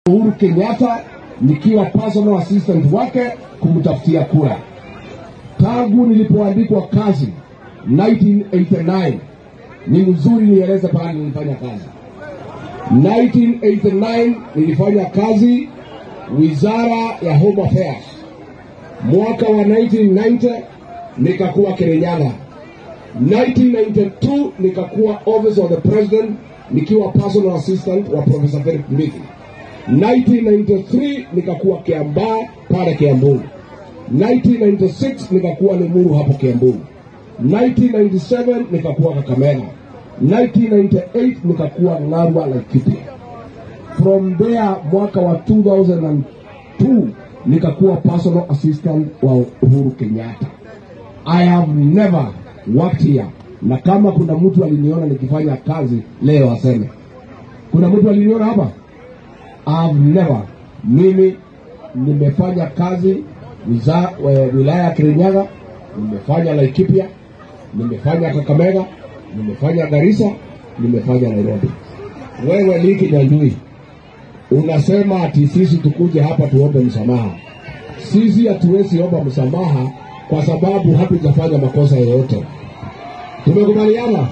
Uhuru Kenyatta nikiwa personal assistant wake kumtafutia kura. Tangu nilipoandikwa kazi 1989, ni mzuri nieleze pale nilifanya kazi. 1989 nilifanya kazi wizara ya Home Affairs. Mwaka wa 1990 nikakuwa Kirinyaga. 1992 nikakuwa office of the president nikiwa personal assistant wa Professor Philip Mbithi. 1993 nikakuwa Kiambaa pale Kiambu. 1996 nikakuwa Limuru hapo Kiambu. 1997 nikakuwa Kakamega. 1998 nikakuwa Narwa Laikipia. From there mwaka wa 2002 nikakuwa personal assistant wa Uhuru Kenyatta. I have never worked here, na kama kuna mtu aliniona nikifanya kazi leo aseme. Kuna mtu aliniona hapa? I have never. Mimi nimefanya kazi wiza, we, wilaya ya Kirinyaga, nimefanya Laikipia, nimefanya Kakamega, nimefanya Garissa, nimefanya Nairobi. Wewe Liki Nyanjui unasema ati sisi tukuje hapa tuombe msamaha. Sisi hatuwezi omba msamaha kwa sababu hatujafanya makosa yoyote. Tumekubaliana?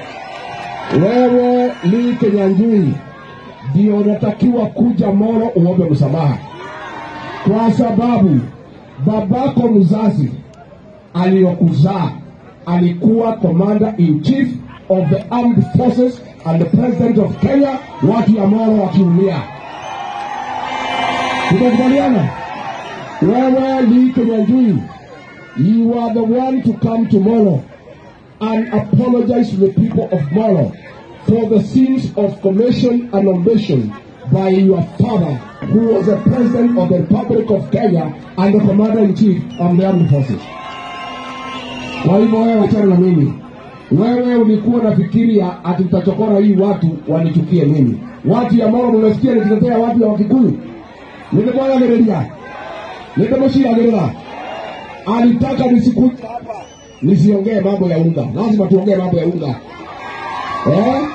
Wewe Liki Nyanjui ndio unatakiwa kuja Molo uombe msamaha, kwa sababu babako mzazi aliyokuzaa alikuwa commander in chief of the armed forces and the president of Kenya, watu ya Molo wakiumia. Tumekubaliana? Wewe Lee Kenyanjui, you are the one to come to Molo and apologize to the people of Molo for the sins of commission and omission by your father, who was the president of the Republic of Kenya and the commander in chief of the armed forces. Kwa hivyo wewe wachana na mimi. Wewe ulikuwa nafikiria ati utachokora hii watu wanichukie mimi. Watu ya Moro mmesikia nikitetea watu ya Wakikuyu. Nilimwagagereria. Nilimshiragerera. Alitaka nisikuje hapa nisiongee mambo ya unga. Lazima tuongee mambo ya unga. Eh?